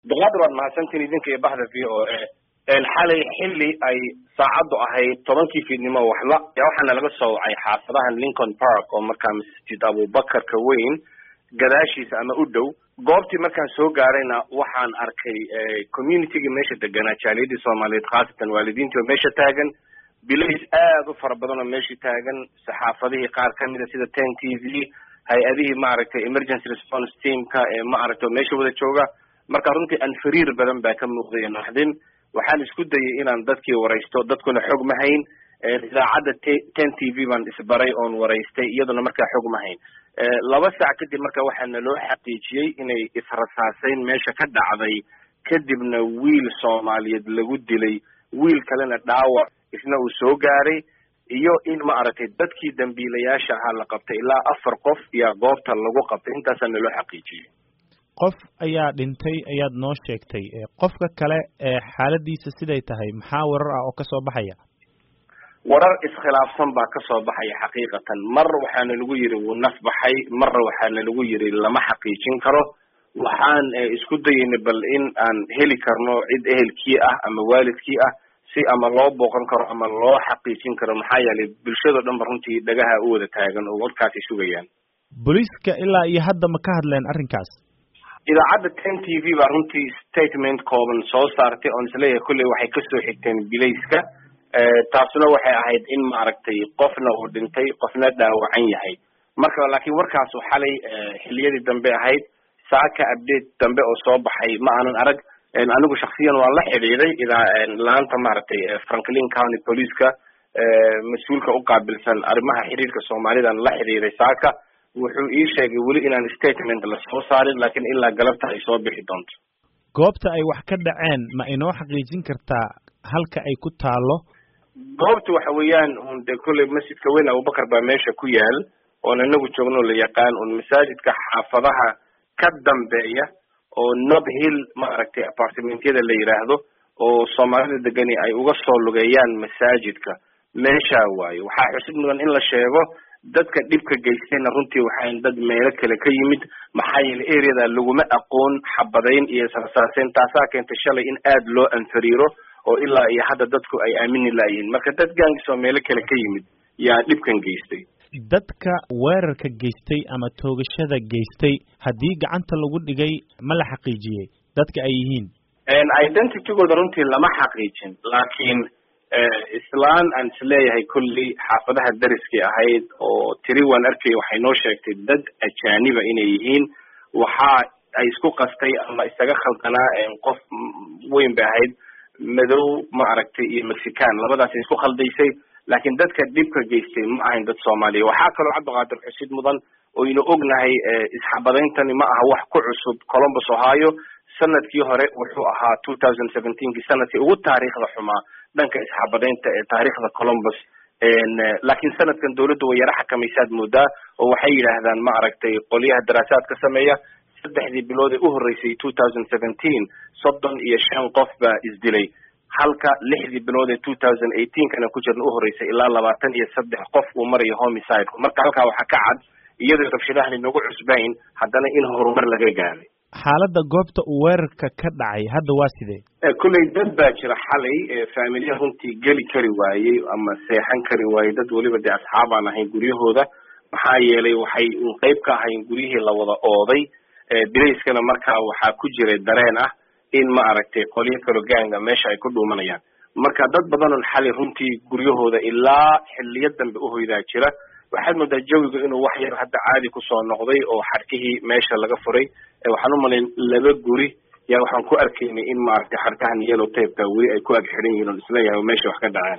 duqaadar waad mahadsantiin idinka iyo baxda v o a xalay xilli ay saacaddu ahayd tobankii fiidnimo waxla waxaana laga soo wacay xaafadahan lincoln park oo markaa masjid abubakarka weyn gadaashiisa ama u dhow goobtii markaan soo gaarayna waxaan arkay communitygii meesha deganaa jaaliyadii soomaaliyeed khaasatan waalidiintii oo meesha taagan bilays aad u fara badan oo meeshii taagan saxaafadihii qaar kamida sida ten t v hay-adihii maaragtay emergency response teamka ee maaragtay oo meesha wada jooga marka runtii anfariir badan baa ka muuqday naxdin waxaan isku dayay inaan dadkii waraysto dadkuna xog ma hayn idaacadda ten t v baan isbaray oon waraystay iyaduna markaa xog ma hayn laba saac kadib marka waxaana loo xaqiijiyey inay israsaaseyn meesha ka dhacday kadibna wiil soomaaliyeed lagu dilay wiil kalena dhaawac isna uu soo gaaray iyo in maaragtay dadkii dambiilayaasha ahaa la qabtay ilaa afar qof iyo goobta lagu qabtay intaasaa naloo xaqiijiyey qof ayaa dhintay ayaad noo sheegtay qofka kale ee xaaladiisa siday tahay maxaa warar ah oo kasoo baxaya warar iskhilaafsan baa kasoo baxaya xaqiiqatan mar waxaana lagu yidhi wuu naf baxay marna waxaana lagu yidhi lama xaqiijin karo waxaan isku dayayna bal in aan heli karno cid ehelkii ah ama waalidkii ah si ama loo booqan karo ama loo xaqiijin karo maxaa yeelay bulshado dhan ba runtii dhagaha u wada taagan oo warkaasay sugayaan booliiska ilaa iyo hadda ma ka hadleen arrinkaas idaacadda ten t v baa runtii statement kooban soo saartay oon isleeyahay kolley waxay kasoo xigteen bilayska taasuna waxay ahayd in maaragtay qofna uu dhintay qofna dhaawacan yahay marka laakiin warkaasu xalay xiliyadii dambe ahayd saaka update dambe oo soo baxay ma aanan arag anigu shaksiyan waan la xidhiiday idaa laanta maaragtay franklin county police-ka mas-uulka u qaabilsan arrimaha xiriirka soomaalidan la xidhiiday saaka wuxuu ii sheegay weli inaan statement la soo saarin laakiin ilaa galabta ay soo bixi doonto goobta ay wax ka dhaceen ma inoo xaqiijin kartaa halka ay ku taalo goobta waxa weeyaan un de kolley masjidka weyn abubakar baa meesha ku yaal oon inagu joogno la yaqaan un masaajidka xaafadaha ka dambeeya oo nob hill maaragtay apartimentyada la yidhaahdo oo soomaalida degani ay uga soo lugeeyaan masaajidka meeshaa waayo waxaa xusid mudan in la sheego dadka dhibka geystayna runtii waxaan dad meelo kale ka yimid maxaa yeelay areada laguma aqoon xabadayn iyo israsaaseyn taasaa keentay shalay in aad loo anfariiro oo ilaa iyo hadda dadku ay aamini laayihiin marka dad gaangis oo meelo kale ka yimid yaa dhibkan geystay dadka weerarka geystay ama toogashada geystay haddii gacanta lagu dhigay ma la xaqiijiyey dadka ay yihiin identitygooda runtii lama xaqiijin laakiin islaan aan isleeyahay kolley xaafadaha dariskii ahayd oo tiri waan arkay waxay noo sheegtay dad ajaaniba inay yihiin waxa ay isku qastay ama isaga khaldanaa qof weyn bay ahayd madow maaragtay iyo mexican labadaas isku khaldaysay laakiin dadka dhibka geystay ma ahayn dad soomaaliya waxaa kaloo cabdiqaadir xusid mudan oynu ognahay isxabadayntani ma aha wax ku cusub columbus ohio sanadkii hore wuxuu ahaa two thousand seventeenkii sanadkii ugu taariikhda xumaa dhanka isxabadaynta ee taariikhda columbus laakiin sanadkan dawladdu way yaro xakamaysaad moodaa oo waxay yidhaahdaan ma aragtay qolyaha daraasaadka sameeya saddexdii bilood ee u horreysay two thousand seventeen soddon iyo shan qof baa isdilay halka lixdii bilood ee two thousand eighteenkana ku jirna u horreysay ilaa labaatan iyo saddex qof uu marayo homicide marka halkaa waxaa ka cad iyadoo rabshadahan inagu cusbayn haddana in horumar laga gaaray xaaladda goobta uu weerarka ka dhacay hadda waa sidee kolley dad baa jira xalay faamilya runtii geli kari waayey ama seexan kari waayey dad weliba dee asxaabaan ahayn guryahooda maxaa yeelay waxay un qeyb ka ahayn guryihii la wada ooday bilayskana markaa waxaa ku jiray dareen ah in ma aragtay qolyo kalo gaanga meesha ay ku dhuumanayaan marka dad badanun xalay runtii guryahooda ilaa xiliyo dambe uhoydaa jira waxaad moodaa jawiga inuu wax yar hadda caadi kusoo noqday oo xarkihii meesha laga furay waxaan umalayn laba guri yaa waxaan ku arkaynay in maaragtay xarkahan yellow tapeka weli ay ku ag xiran yihiin on isleeyahay oo meesha wax ka dhaceen